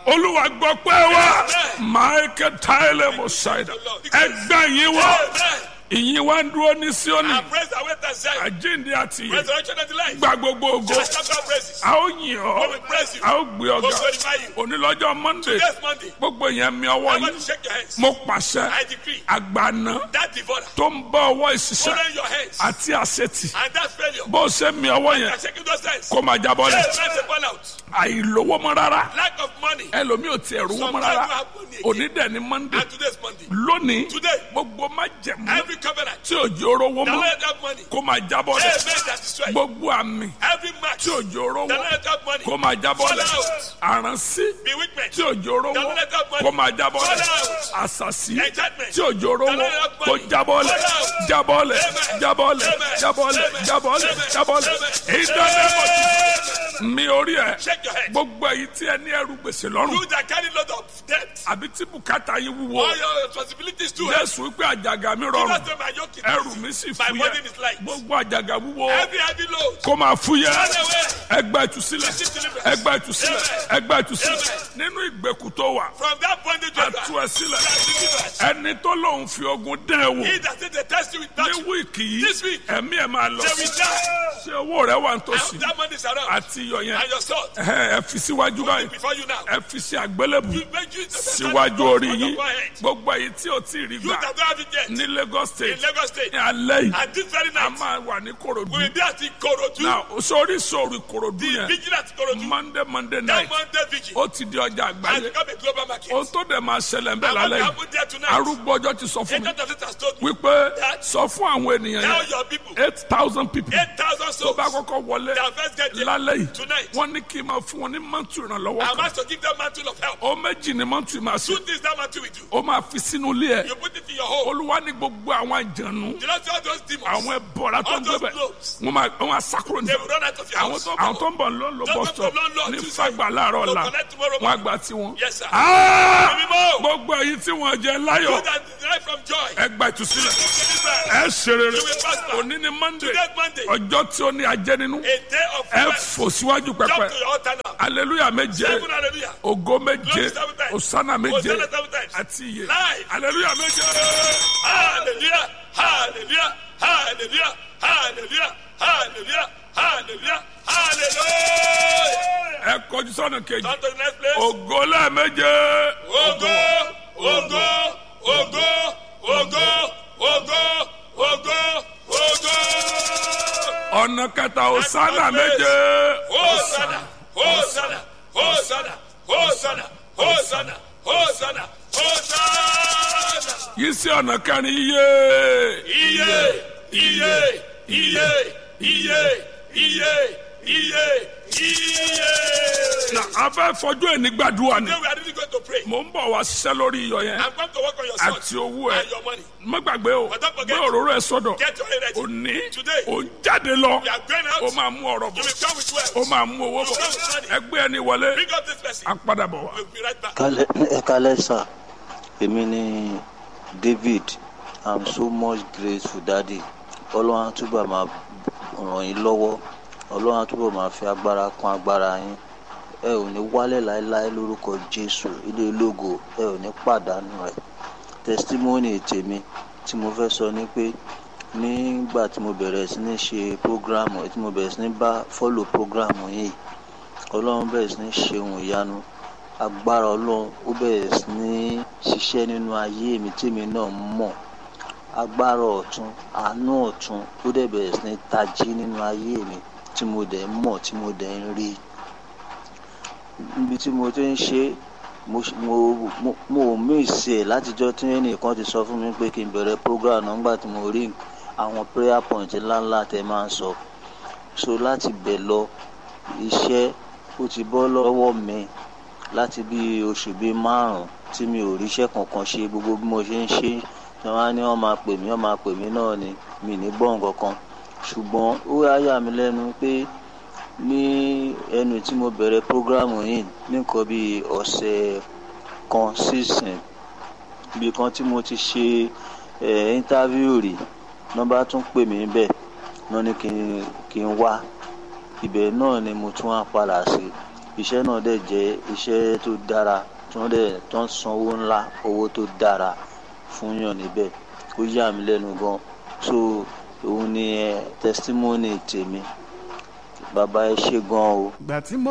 olúwa gbọ́ pé wá michael tyler mosaida ẹgbẹ́ yín wá Amen. ìyìn wá ń dúró ní síónì And praise the way that said, àjíǹde àti ìyè resurrection and the life. gba gbogbo ògo Just shout out praises. a ó yìn ọ́ We will praise you. a ó gbé We will ọ̀gá glorify you. onílọ́jọ́ monday Next Monday, gbogbo yẹn mi ọwọ́ I want yín to shake your hands. mo pàṣẹ I decree àgbàna that devourer, tó ń bá ọwọ́ ìṣiṣẹ́ holding your hands, àti àṣetì and that failure, bó o ṣe mi ọwọ́ you yẹn are shaking those hands. kó máa jábọ́ lẹ̀ Yes, let's burn out. àìlówó mọ́ rárá Lack of money. ẹlòmíì ò tiẹ̀ rówó mọ́ Sometimes rárá you have money again. òní dẹ̀ ni monday And today's Monday. lónìí Today, gbogbo má jẹ̀mú every covenant tí òjò rówó that mọ́ let that money, kó máa jábọ́ lẹ̀ amen, that destroy you. gbogbo àmì Every match tí òjò rówó that let that money, kó máa jábọ́ lẹ̀ Fall out. àránsí bewitchment, tí òjò rówó kó máa jábọ́ lẹ̀ àṣàṣì tí òjò rówó kó jábọ́ lẹ̀ jábọ́ lẹ̀ jábọ́ lẹ̀ jábọ́ lẹ̀ jábọ́ lẹ̀ jábọ́ lẹ̀ ìdánimọ̀ mi orí ẹ̀ shake your head. gbogbo èyí tí ẹ ní ẹrù gbèsè lọ́rùn You that carry lot of debt, àbí tí bùkátà yín wúwo all your responsibilities too. heavy. jésù wípé àjàgà mi Do rọrùn not say my yoke is ẹrù easy. mi sì My fúyẹ́ burden is light. gbogbo àjàgà wúwo Every heavy load, kó máa fúyẹ́ run away. ẹgbẹ́ ìtúsílẹ̀ ẹgbẹ́ ìtúsílẹ̀ ẹgbẹ́ ìtúsílẹ̀ nínú ìgbèkùn tó wà From that bondage you are ẹtú ẹ sílẹ̀ delivered. ẹni tó lòun fi ogun dán ẹ wò He that said they test you with ní battle, wíìkì yìí This week, ẹ̀mí ẹ̀ máa lọ they will die. ṣé owó rẹ wà And nítòsí that money is around. àti iyọ̀ yẹn And your sword ẹ ẹ fi síwájú báyìí before you now. ẹ fi sí àgbélébù You make you síwájú orí on yín your forehead. gbogbo èyí tí ò tí ì rí You gbà that don't have it yet. ní Lagos In State Lagos State. ní alẹ́ yìí And this very a night, máa wà ní we Kòròdú will be at Ikorodu. náà sórí sórí Kòròdú The yẹn vigil at Ikorodu. Monday Monday That night Monday vigil ó ti di ọjà has àgbáyé become a global market. ohun tó dẹ̀ máa ṣẹlẹ̀ ń bẹ̀ And what lálẹ́ yìí happened there tonight? arúgbó ọjọ́ ti sọ fún mi Agent of it has told me. wípé sọ fún àwọn ènìyàn Tell yẹn your people. eight thousand people 8,000 tó souls. bá kọ́kọ́ wọlé Their first get there lálẹ́ yìí tonight. wọ́n ní kí n máa fún wọn ní mọ́tò ìrànlọ́wọ́ I'm kan asked to give them mantle of help. ó méjì ní mọ́tò ìmọ̀ àṣẹ Two things that mantle will do. ó máa fi sínú ilé ẹ̀ You put it in your home. olúwa ní gbogbo àwọn àjànú You don't see all those demons. àwọn ẹbọra tó All ń those gbé bẹ̀ globes. wọ́n máa wọ́n máa sákúrò ní They will run out of your àwọn house. tó àwọn tó ń bọ̀ ló ń lo Don't bus go stop to London ní Tuesday. fagbà láàárọ̀ Go ọ̀la collect tomorrow wọ́n á morning. gbà tí wọn. Yes, sir. Ah! Ẹ̀mí mọ́. gbogbo èyí tí wọ́n jẹ You láyọ̀ that derive from joy. ẹ gba ìtúsílẹ̀ Deliverance. ẹ ṣe rere You will prosper. òní ni monday Today Monday. ọjọ́ tí ó ní ajẹ́ nínú A day of ẹ rest. fò síwájú Jump pẹpẹ to your altar now. aleluya méje Seven hallelujah. ògo méje Glory seven times. osana méje Hosanna seven times. àti iye Live. aleluya méje. Hallelujah. Hallelujah. Hallelujah. Hallelujah. Hallelujah. Hallelujah. Hallelujah. ẹ kọjú sọ́nà kejì Turn to the next place. ògo lẹ́ẹ̀méje Ogo, ogo, ogo, ogo, ogo, ogo, ogo. ọ̀nà kẹta osana méje Hosanna, Hosanna, Hosanna, Hosanna, Hosanna, Hosanna, Hosanna. yìí sí ọ̀nà kẹrin iye Iye, iye, iye, iye, iye, iye, iye. na a fẹ́ fọjú ẹni gbàdúrà ni Today we are really going to pray. mò ń bọ̀ wá ṣiṣẹ́ lórí iyọ̀ yẹn I'm going to work on your son àti owó ẹ and your money. má gbàgbé o But don't gbé forget- òróró ẹ sọ́dọ̀ Get your head ready. òní Today. ò ń jáde lọ You are going ó out. máa mú ọ̀rọ̀ You bọ̀ will come with wealth. ó máa mú owó bọ̀ ẹgbẹ́ ẹni wọlé Bring up this person. á padà bọ̀ wá. We'll be right back. Kálẹ̀ ẹ kálẹ̀ sà èmi ni David I'm so much grateful daddy ọlọ́run á túbọ̀ máa ràn yín lọ́wọ́ ọlọ́run á túbọ̀ máa fi agbára kún agbára yín ẹ ò ní wálẹ̀ láéláé lórúkọ Jésù ilé ológo ẹ ò ní pàdánù rẹ̀ testimony tèmi tí mo fẹ́ sọ ni pé nígbà tí mo bẹ̀rẹ̀ sí ní ṣe program tí mo bẹ̀rẹ̀ sí ní bá follow program yìí ọlọ́run bẹ̀rẹ̀ sí ní ṣe ohun ìyanu agbára ọlọ́run ó bẹ̀rẹ̀ sí ní ṣiṣẹ́ nínú ayé mi tèmi náà mọ̀ agbára ọ̀tún àánú ọ̀tún ó dẹ̀ bẹ̀rẹ̀ sí ní tají nínú ayé mi tí mo dẹ̀ ń mọ̀ tí mo dẹ̀ ń rí níbi tí mo ti ń ṣe mo ṣ- mo mo- mo ò míìsì ẹ̀ látijọ́ tí ẹnìkan ti sọ fún mi pé kí n bẹ̀rẹ̀ program náà nígbà tí mo rí àwọn prayer point ńláńlá tẹ máa ń sọ so láti bẹ̀ lọ iṣẹ́ ó ti bọ́ lọ́wọ́ mi láti bí oṣù bíi márùn tí mi ò ríṣẹ́ kankan ṣe gbogbo bí mo ṣe ń ṣe tí wọ́n á ní wọ́n máa pè mí wọ́n máa pè mí náà ni mi ní gbọ́ nǹkan kan ṣùgbọ́n ó wá yà mí lẹ́nu pé ní ẹnu tí mo bẹ̀rẹ̀ prógrámù yìí ní nǹkan bíi ọ̀sẹ̀ kan sísìn ibi kan tí mo ti ṣe ẹ̀ íńtávíù rí nọ́mbà tún pè mí bẹ́ẹ̀ wọ́n ní kí n kí n wá ibẹ̀ náà ni mo tún wá padà sí iṣẹ́ náà dẹ̀ jẹ́ iṣẹ́ tó dára tí wọ́n dẹ̀ tó ń san owó ńlá owó tó dára fún yàn níbẹ̀ ó yà mí lẹ́nu gan so òun ni ẹ testimony tèmi bàbá ẹ ṣe gan o. ìgbà tí mo